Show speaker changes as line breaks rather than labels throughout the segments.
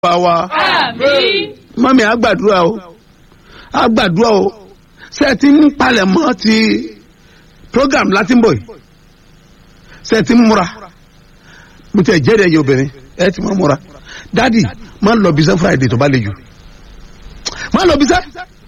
bá wa
Àmín.
mọ́mí àgbàdúrà o àgbàdúrà o ṣe ti ń palẹ̀ mọ́ ti program láti ń bọ̀ yìí ṣe ti ń múra mo ti ẹ̀ jẹ́rìí ẹ̀yẹ obìnrin ẹ ti máa múra dádì máa ń lọ bisẹ́ friday tó bá le jù máa ń lọ bisẹ́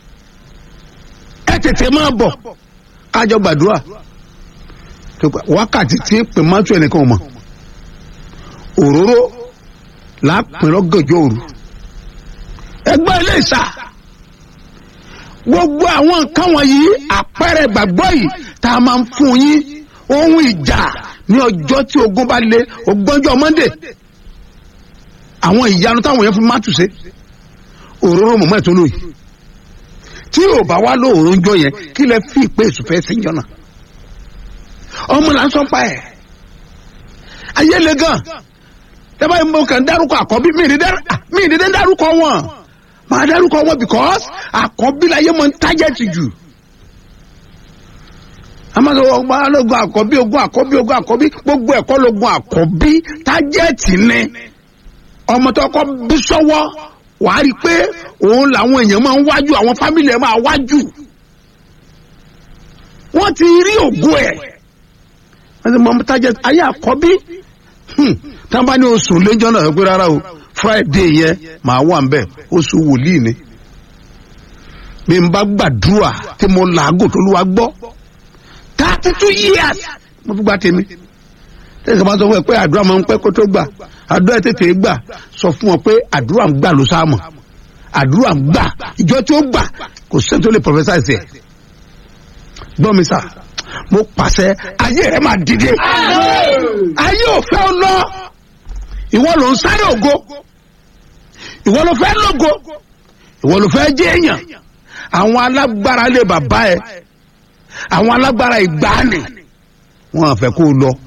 ẹ tètè máa bọ̀ kájọ gbàdúrà wákàtí tí pè má tún ẹnìkan mọ̀ òróró lápẹ̀rọ̀ gànjọ́ òru ẹgbẹ́ ilé ìsà gbogbo àwọn nǹkan wọ̀nyí àpẹẹrẹ ìgbàgbọ́ yìí tá a máa ń fún yín ohun ìjà ní ọjọ́ tí ogun bá lé ògbọ́njọ́ monday àwọn ìyanu táwọn yẹn fún mátùsẹ́ òróró mọ̀mọ́ ẹ̀ tó lóyè tí ò bá wá lóòrò ńjọ yẹn kí lẹ fi ìpè ìsùfẹ́ sí jọ náà ọmọ là ń sọ pa ẹ̀ ayé le gan tẹ́bá yìí mo kàn ń dárúkọ àkọ́bí mi ì dídé ń dárúkọ wọn máa dárúkọ wọn because àkọ́bí láyé mọ̀ ń tájẹ́tì jù amadu ọgbà ológun àkọ́bí ogun àkọ́bí ogun àkọ́bí gbogbo ẹ̀kọ́ lógun àkọ́bí tájẹ́tì ni ọmọ tó kọ́ bí sọ́wọ́ wàá rí i pé òun làwọn èèyàn máa ń wájú àwọn fámìlì ẹ̀ máa wájú wọ́n ti rí ògùn ẹ̀ wọ́n ti mọ̀ tájẹ́tì ayé àkọ́bí tí wọ́n bá ní oṣù lẹ́jọ́ náà pé rárá o friday yẹn màá wà ń bẹ̀ oṣù wòlíì ni mi n bá gbàdúrà tí mo làágò tó lù wá gbọ́ thirty two years mo fi gba tèmi tẹ̀sán bá sọ fún ẹ pé àdúrà máa ń pẹ́ kó tó gbà àdúrà tètè gbà sọ fún ọ pé àdúrà ń gbà ló sáà mọ̀ àdúrà ń gbà ìjọ tí ó gbà kò sẹ́ni tó lè professor ẹ̀sẹ̀ gbọ́ mi sà mo pàṣẹ ayé rẹ máa dìde ayé ò fẹ́ ọ lọ ìwọ ló ń sáré ògo ìwọ ló fẹ́ lógo ìwọ ló fẹ́ jẹ́ èèyàn àwọn alágbára lé bàbá ẹ àwọn alágbára ìgbàanì wọn àfẹ́ kó o lọ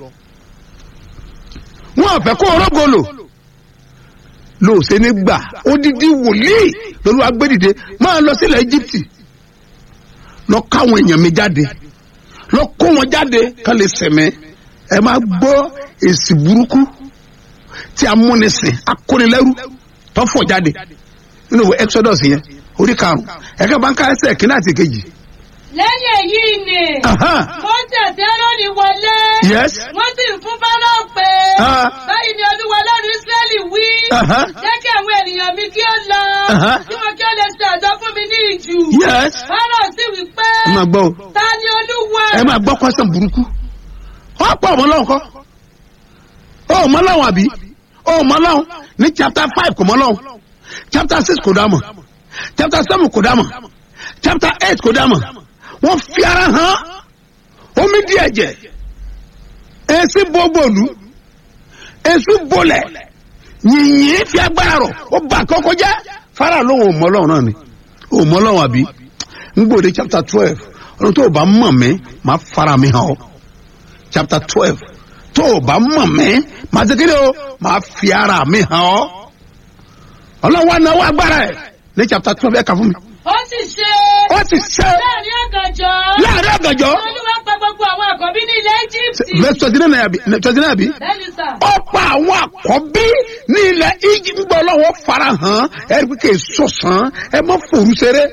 wọn àfẹ́ kó o rógolo lóòsè ní gbà odidi wòlíì lórí agbẹ́dìde máa lọ sílẹ̀ Íjíbítì lọ káwọn èèyàn mi jáde lọ kó wọn jáde ká lè sẹ̀mẹ́ ẹ máa gbọ́ èsì burúkú tí a múni sìn akónilẹ́rú tó fọ̀ jáde nínú ìwé exodus yẹn orí karùn-ún ẹ̀ka bá ń ká ẹsẹ̀ kínní àti kejì.
lẹ́yìn èyí ni
Aha.
mọ́tì àti ẹ́rọ́nì wọlé
Yes.
wọ́n sì ń fún fáráò pé
Ah.
báyìí ni olúwa lọ́rùn ísírẹ́lì wí
Aha.
jẹ́ kí àwọn ènìyàn mi kí ó lọ
Aha.
kí wọn kí ó lè ṣe àjọ fún mi ní ìjù
Yes.
fáráò sì wí pé
ẹ máa gbọ́ o
ta ni olúwa
ẹ máa gbọ́ kwẹ́sàn burúkú wọ́n pọ̀ ọmọ lọ́wọ́ kọ́ ọ ọmọ lọ́wọ́ àbí ọ ọmọ lọ́wọ́ ní chapter five kò mọ́ lọ́wọ́ chapter six kò dá mọ̀ chapter seven kò dá mọ̀ chapter eight kò dá mọ̀ wọ́n fi ara hàn omi di ẹ̀jẹ̀ èsì bọ́gbọ̀lù èsù bolẹ̀ yìnyín fi agbára rọ̀ ó bà kọ́kọ́ jẹ́ fara lóhùn ọmọ lọ́wọ́ náà ni ọmọ lọ́wọ́ àbí ń gbòde chapter twelve ọdún tó o bá mọ̀ mí máa fara mi hàn ọ́ chapter twelve tó o bá mọ̀ mí máa ṣe kíni o máa fi ara mi hàn ọ́ ọlọ́wọ́ náwó agbára ẹ̀ ní chapter twelve ẹ̀ kà fún mi
ó sì ṣe
ó sì ṣe
láàrin ọ̀gànjọ́
láàrin ọ̀gànjọ́
olúwa pa gbogbo àwọn àkọ́bí ní ilẹ̀ íjíbítì
verse twenty nine àbí twenty nine àbí
bẹ́ẹ̀ni sà
ó pa àwọn àkọ́bí ní ilẹ̀ Íjíbítì ń gbọ́ ọlọ́wọ́ fara hàn ẹ̀ ẹ́ pé sọ̀sán ẹ má fòrú ṣeré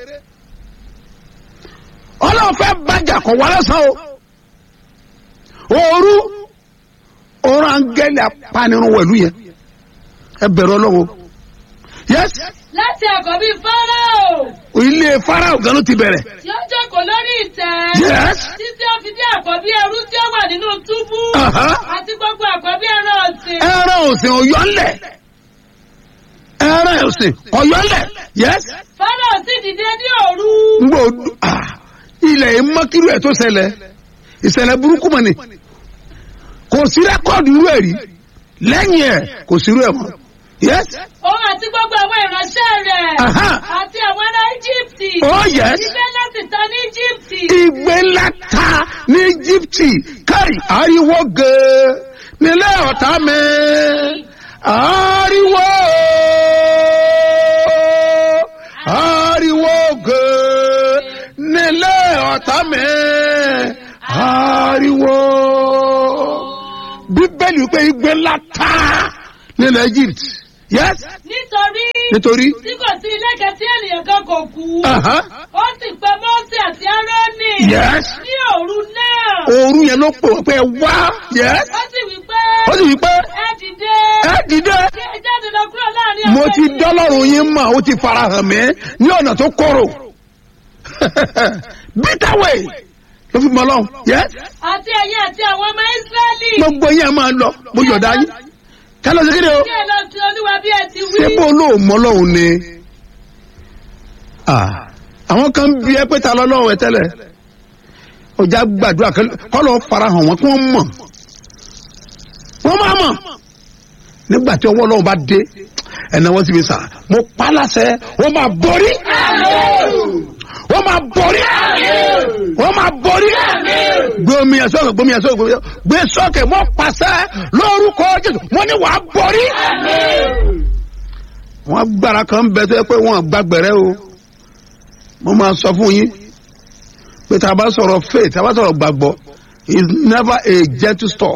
ọlọ́wọ́ fẹ́ bàjẹ́ kọ̀ wá lọ́sàn o òru òru angẹ́lì apanirun wẹ̀lú yẹn ẹ bẹ̀rù ọlọ́wọ́ yes
láti àkọ́bí fáráò
ilé farao gan ló ti bẹ̀rẹ̀
tí ó jókòó lórí ìtẹ́
Yes.
títí ó fi dé àkọ́bí ẹrú tí ó wà nínú túbú
Aha.
àti gbogbo àkọ́bí ẹran ọ̀sìn
ẹran òsìn ọ̀yọ́lẹ̀ ẹran òsìn ọ̀yọ́lẹ̀ yes
fáráò sì dìde ní òru
ngbọ ah ilẹ̀ yìí mọ́kírú ẹ̀ tó ṣẹlẹ̀ ìṣẹ̀lẹ̀ burúkú mọ̀ ni kò sí rẹ́kọ̀dù irú ẹ̀ rí lẹ́yìn ẹ̀ kò sí irú ẹ̀ mọ́ yes
òun àti gbogbo àwọn ìránṣẹ́ rẹ̀
Aha.
àti àwọn ará íjíbítì
oh yes
ìgbẹ́ láti tán ní íjíbítì
ìgbé ńlá ta ní íjíbítì káì ariwo gèè nílé ọ̀tá mi ariwo ariwo gèè nílé ọ̀tá mi ariwo bíbélì wípé ìgbé ńlá ta nílẹ̀ egypt yes
nítorí nítorí
nítorí
tí kò sí ilé kan tí ènìyàn kan kò kú
aha,
ó sì pe mọ́sí àti árónì
yes
ní òru náà
òru yẹn ló pè wọ́n pé ẹ wá yes
ó sì wí pé
ó sì wí pé
ẹ dìde
ẹ dìde
kí ẹ jáde lọ kúrò láàrin
mo
àwọn
ti
ènìyàn.
dọ́lọ́run yín mọ̀ ó ti farahàn mí ní ọ̀nà tó korò bitter way ló fi mọ́ lọ́hùn yes
àti ẹ̀yin àti àwọn ọmọ ísírẹ́lì
gbogbo yín ẹ máa lọ mo yọ̀dá yín kálọ̀ sí kéde o
kí ẹ lọ sí olúwa bí ẹ ti wí.
ṣé bó ló mọ́ lọ́hùn ni Ah, àwọn kan bí ẹ pé ta lọ́lọ́hùn ẹ tẹ́lẹ̀ ọjà gbàdúrà kọ́ lọ́ọ́ farahàn wọn kí wọ́n mọ̀ wọ́n máa mọ̀ nígbà tí ọwọ́ ọlọ́run bá dé ẹ̀nà wọn sì fi sà mo pa á láṣẹ wọ́n máa borí wọ́n máa borí wọ́n máa borí gbé omi ẹ̀ sọ́kè gbé omi ẹ̀ sọ́kè gbé omi ẹ̀ sọ́kè gbé sọ́kè mo pàṣẹ lórúkọ jésù mo ní wàá borí. wọ́n gbára kan bẹ tó yẹ pé wọ́n gbàgbẹ́rẹ́ o mo máa sọ fún yín pé tá a bá sọ̀rọ̀ faith tá a bá sọ̀rọ̀ gbàgbọ́ is never a gentle stuff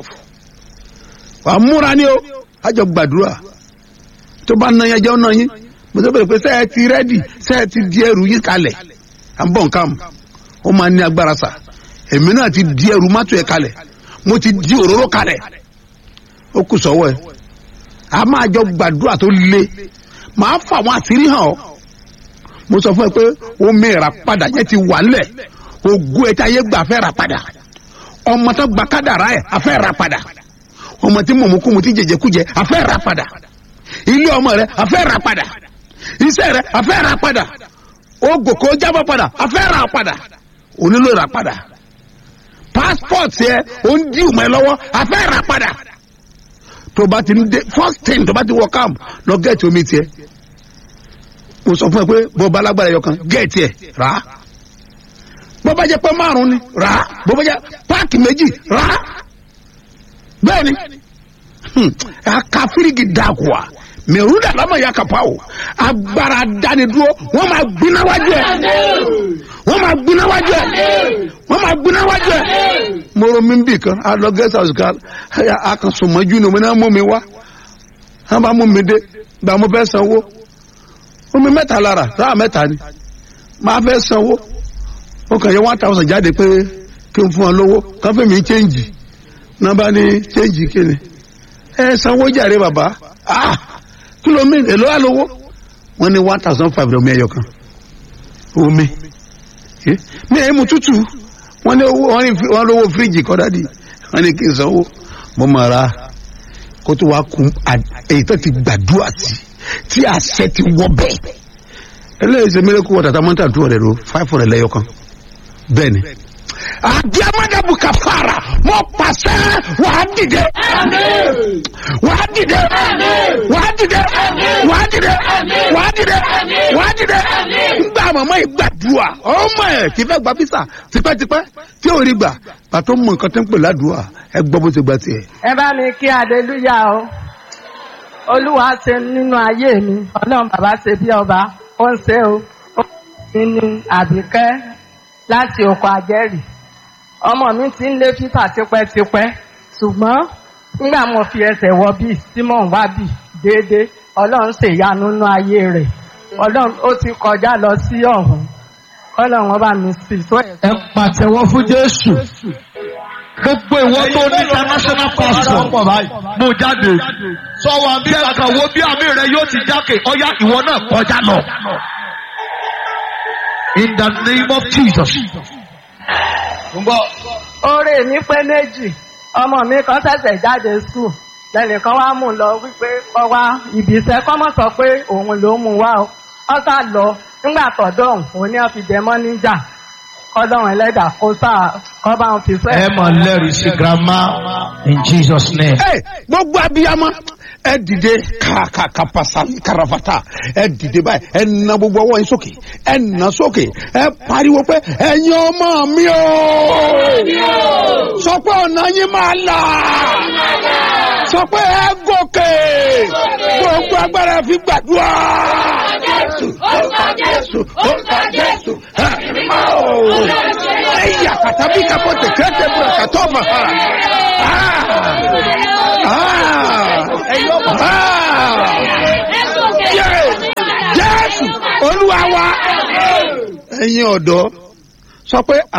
wàá múra ní o àjọ gbàdúrà tó bá na yẹn jẹ́ ọ̀nà yín mo sọ pé sẹ́ẹ̀ ti rẹ́dì sẹ́ẹ̀ ti di ẹrù yín kalẹ̀ à ń bọ̀ nǹkan ó máa ní agbára sà èmi náà ti di ẹrù mọ́tò ẹ̀ kalẹ̀ mo ti di òróró kalẹ̀ ó kù sọ́wọ́ ẹ̀ a máa jọ gbàdúrà tó le màá fà wọn àṣírí hàn ọ́ mo sọ fún ẹ pé omi ìràpadà yẹn ti wà nílẹ̀ ògùn ẹ̀ tí ayé gbà fẹ́ rà padà ọmọ tó gba kádàrá ẹ̀ afẹ́ rà padà ọmọ tí mọ̀mọ́kùmù tí jẹjẹkújẹ afẹ́ rà padà ilé ọmọ rẹ afẹ́ rà padà iṣẹ́ rẹ afẹ́ rà padà ogòkò jábọ̀ padà afẹ́ rà padà onílò rà padà passport yẹ ó ń dí ìmọ̀ ẹ lọ́wọ́ afẹ́ rà padà tó bá ti ń dé first thing tó bá ti wọ camp lọ gẹ̀ẹ́tì omi tiẹ̀ mo sọ fún ẹ pé bọ́ bá lágbára ẹyọ kan gẹ̀ẹ́tì ẹ̀ rà á bó bá jẹ́ pé márùn ni rà á bó bá jẹ́ páàkì méjì rà á bẹ́ẹ̀ ni aka firigi dakuwa mẹrúdà lámà ya kapa o agbára dánidúró wọn máa gbiná wájú ẹ wọn máa gbiná wájú ẹ wọn máa gbiná wájú ẹ mo ro mi bì kan a lọ guest house kan a kan sùn mọ́jú ni mo ní mú mi wá wọn bá mú mi dé gba mo fẹ́ sanwó omi mẹ́ta lára sáà mẹ́ta ni máa fẹ́ sanwó ó kàn yẹ one thousand jáde pé kí n fún ọ lówó kàn fẹ́ mi change nọmba ní change kíni ẹ sanwó jàre bàbá ah kìlómì èlò àlówó wọn ní one thousand five lọmọ ẹyọ kan omi Eh, mi ẹ mu tútù wọn ní owó wọn ní fi- wọn lówó fíríjì kọ dádì wọn ní kí n sanwó mo mọ ara kó tó wá kun à- èyí tó ti gbàdúrà sí tí àṣẹ ti wọ bẹ́ẹ̀ eléyìí ṣe mẹlẹkù wọ tata mọta tó rẹ ro five hundred lẹ́yọ kan bẹ́ẹ̀ ni àdìamadabu kàfàrà mọ pàṣẹ wàá dìde wàá dìde wàá dìde wàá dìde wàá dìde wàá dìde ngbà màmá yìí gbàdúrà ọmọ ẹ kì í fẹ́ gba fisa tipẹ́tipẹ́ tí ò rí gbà pàtó mọ nǹkan tó ń pè ládùúà ẹ gbọ́ bó ti gba tiẹ̀.
ẹ bá mi kí aleluya o olúwa ṣe nínú ayé mi ọlọ́run bàbá ṣe bí ọba ó ń ṣe o ó mi ní àbíkẹ́ láti oko àjẹ́rì ọmọ mi ti ń lé fífà tipẹ́tipẹ́ ṣùgbọ́n nígbà mo fi ẹsẹ̀ wọ bíi tí mò ń wá bíi déédéé ọlọ́run ṣèyanu nínú ayé rẹ̀ ọlọ́run ó ti kọjá lọ sí ọ̀hún ọlọ́run ọba mi sì tó ẹ̀
ẹ pàtẹ́wọ́ fún jésù gbogbo ìwọ tó ní international passport mo jáde
sọ wa bí
jẹ́ kàn wo bí àmì rẹ yóò ti jákè ọ̀yá ìwọ náà kọjá lọ. in the name of jesus.
ń bọ̀
oore mi pé méjì ọmọ mi kan ṣẹ̀ṣẹ̀ jáde skul lẹ́nìkan wá mú un lọ wípé kọ́ wá ibi iṣẹ́ kọ́ mọ̀ sọ pé òun ló mú un wá o wọ́n sá lọ nígbà tọ̀dọ̀ òun òun ni wọ́n fi jẹ mọ́ níjà kọ́dọ̀rùn ẹlẹ́dà kó sá kọ́ bá wọn fi sẹ́.
ẹ mọ̀ lẹ́rìí sí grandma in jesus name.
ẹ gbogbo abiyamọ ẹ dìde kàkàkà pasali karafata ẹ dìde báyìí ẹ na gbogbo ọwọ́ yín sókè ẹ nà sókè ẹ pariwo pé ẹ̀yin ọmọ mi o sọ pé ọ̀nà yín máa là sọ pé ẹ gòkè gbogbo agbára fi gbàdúrà. Jésù, orúkọ Jésù, orúkọ Jésù, ẹ̀mí máa o. Ẹ̀yà kàtàbí kapọ̀ tẹ̀kẹ́tẹ̀ bùrọ̀ kàtọ́ mà. Ah! Ah! Ah! olúwa wa ẹ̀yin ọ̀dọ́ sọ pé